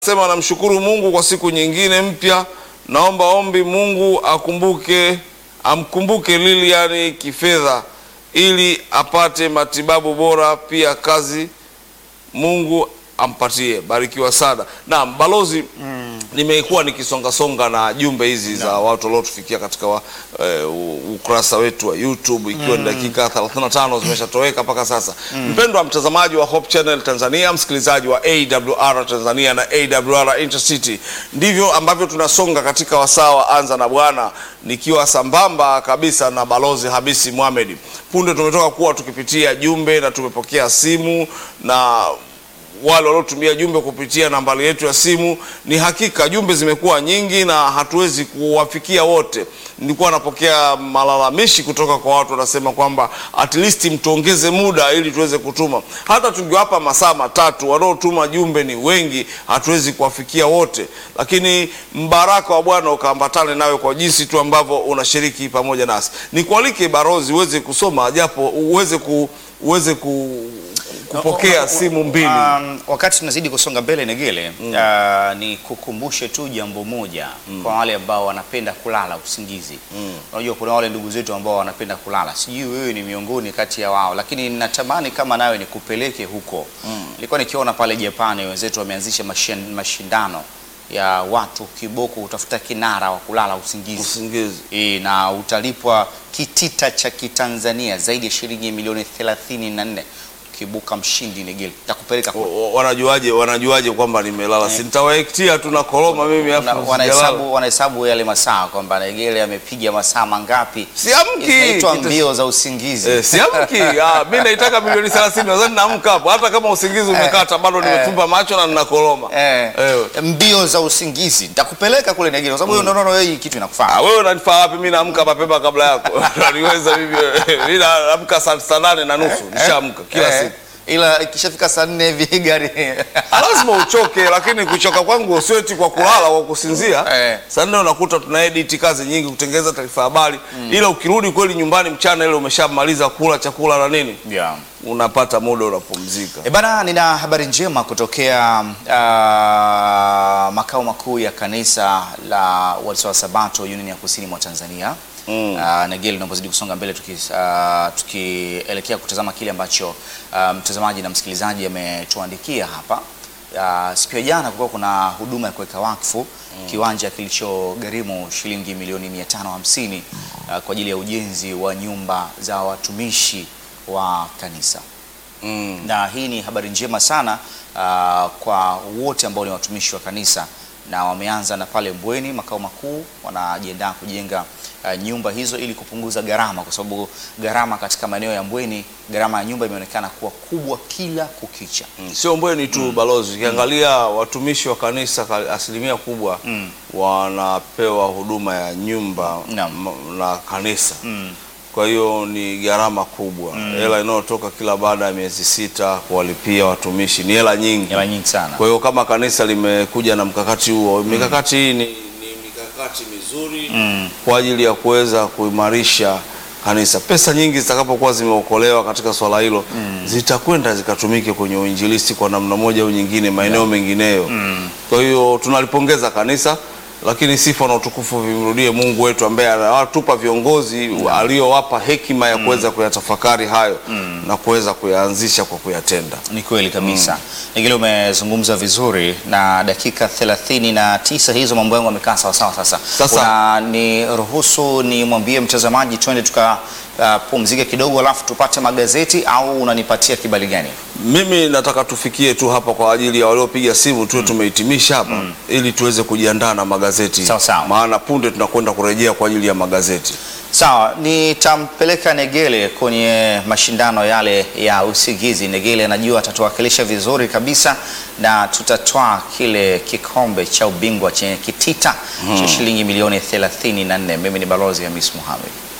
Sema namshukuru Mungu kwa siku nyingine mpya. Naomba ombi Mungu akumbuke amkumbuke Lilian kifedha ili apate matibabu bora, pia kazi Mungu ampatie. Barikiwa sana. Naam, balozi nimekuwa nikisongasonga na jumbe hizi za watu waliotufikia katika wa, eh, u- ukurasa wetu wa YouTube ikiwa ni dakika 35 zimeshatoweka mpaka sasa. Mpendwa mtazamaji wa Hope Channel Tanzania, msikilizaji wa AWR Tanzania na AWR Intercity, ndivyo ambavyo tunasonga katika wasaa wa Anza na Bwana, nikiwa sambamba kabisa na balozi Habisi Mohamed. Punde tumetoka kuwa tukipitia jumbe na tumepokea simu na wale waliotumia jumbe kupitia nambari yetu ya simu. Ni hakika jumbe zimekuwa nyingi na hatuwezi kuwafikia wote. Nilikuwa napokea malalamishi kutoka kwa watu wanasema kwamba at least mtuongeze muda ili tuweze kutuma. Hata tungewapa masaa matatu, wanaotuma jumbe ni wengi, hatuwezi kuwafikia wote, lakini mbaraka wa Bwana ukaambatane nawe kwa jinsi tu ambavyo unashiriki pamoja nasi. Nikualike barozi uweze kusoma japo uweze ku, uweze ku, kupokea simu mbili. Um, wakati tunazidi kusonga mbele Negele, uh, ni kukumbushe tu jambo moja kwa wale ambao wanapenda kulala usingizi. Unajua kuna wale ndugu zetu ambao wanapenda kulala, sijui wewe ni miongoni kati ya wao, lakini natamani kama nawe nikupeleke huko. Nilikuwa nikiona pale Japani wenzetu wameanzisha mashin- mashindano ya watu kiboko utafuta kinara wa kulala usingizi. Usingizi. E, na utalipwa kitita cha kitanzania zaidi ya shilingi milioni 34 ukibuka mshindi Negeli. Takupeleka O- o- wanajuaje wanajuaje kwamba nimelala? Si nitawaektia tu na koroma mimi Wana- afu sijalala. wanahesabu wanahesabu yale masaa kwamba Negeli amepiga masaa mangapi. Siamki. Inaitwa Kita- mbio za usingizi. Eh, siamki. Ah, mimi naitaka milioni 30 nadhani naamka hapo hata kama usingizi umekata bado nimefumba macho na nina koroma. Eh, Eh. mbio za usingizi nitakupeleka kule Negeli kwa sababu mm. unaona wewe hii kitu inakufaa. Ah, wewe unanifaa wapi? Mimi naamka mapema kabla yako. Niweza mimi. Mimi naamka saa saa nane na nusu. Nishaamka kila Eh, siku. Ila ikishafika saa nne hivi gari Ah, lazima uchoke, lakini kuchoka kwangu sio eti kwa kulala, kwa kusinzia. Eh. Saa nne unakuta tuna edit kazi nyingi, kutengeneza taarifa habari, ila ukirudi kweli nyumbani mchana ile umeshamaliza kula chakula na nini, yeah. unapata muda unapumzika. E bana, nina habari njema kutokea uh, makao makuu ya kanisa la Waadventista wa Sabato Union ya Kusini mwa Tanzania. Mm. Uh, Negeli, tunapozidi kusonga mbele tuki, uh, tukielekea kutazama kile ambacho uh, mtazamaji na msikilizaji ametuandikia hapa. Uh, siku ya jana kulikuwa kuna huduma ya kuweka wakfu kiwanja kilichogharimu shilingi milioni 550 uh, kwa ajili ya ujenzi wa nyumba za watumishi wa kanisa Mm. na hii ni habari njema sana uh, kwa wote ambao ni watumishi wa kanisa na wameanza na pale Mbweni makao makuu, wanajiandaa kujenga uh, nyumba hizo ili kupunguza gharama, kwa sababu gharama katika maeneo ya Mbweni, gharama ya nyumba imeonekana kuwa kubwa kila kukicha. Mm. Sio Mbweni tu balozi, ukiangalia watumishi wa kanisa ka- asilimia kubwa wanapewa huduma ya nyumba Naam. m- na kanisa Mm. kwa hiyo ni gharama kubwa. Hela inayotoka kila baada ya miezi sita kuwalipia watumishi ni hela nyingi. Hela nyingi sana. Kwa hiyo kama kanisa limekuja na mkakati huo, mikakati hii ni, ni mikakati mizuri kwa ajili ya kuweza kuimarisha kanisa. Pesa nyingi zitakapokuwa zimeokolewa katika swala hilo zitakwenda zikatumike kwenye uinjilisti kwa namna moja au nyingine maeneo mengineyo. Kwa hiyo tunalipongeza kanisa lakini sifa na utukufu vimrudie Mungu wetu ambaye anawatupa viongozi aliowapa hekima ya kuweza kuyatafakari hayo na kuweza kuyaanzisha kwa kuyatenda. Ni kweli kabisa. Nigile umezungumza vizuri na dakika thelathini na tisa hizo mambo yangu yamekaa sawa sawa. Sasa Sasa. Una- ni ruhusu nimwambie mtazamaji twende tukapumzike kidogo, alafu tupate magazeti au unanipatia kibali gani? Mimi nataka tufikie tu hapa kwa ajili ya waliopiga simu tuwe tumehitimisha hapa ili tuweze kujiandaa na magazeti. Sawa, sawa. Maana punde tunakwenda kurejea kwa ajili ya magazeti. Sawa, nitampeleka Negele kwenye mashindano yale ya usigizi. Negele anajua atatuwakilisha vizuri kabisa, na tutatwaa kile kikombe cha ubingwa chenye kitita cha shilingi milioni 34. Mimi ni Balozi Hamis Mohamed.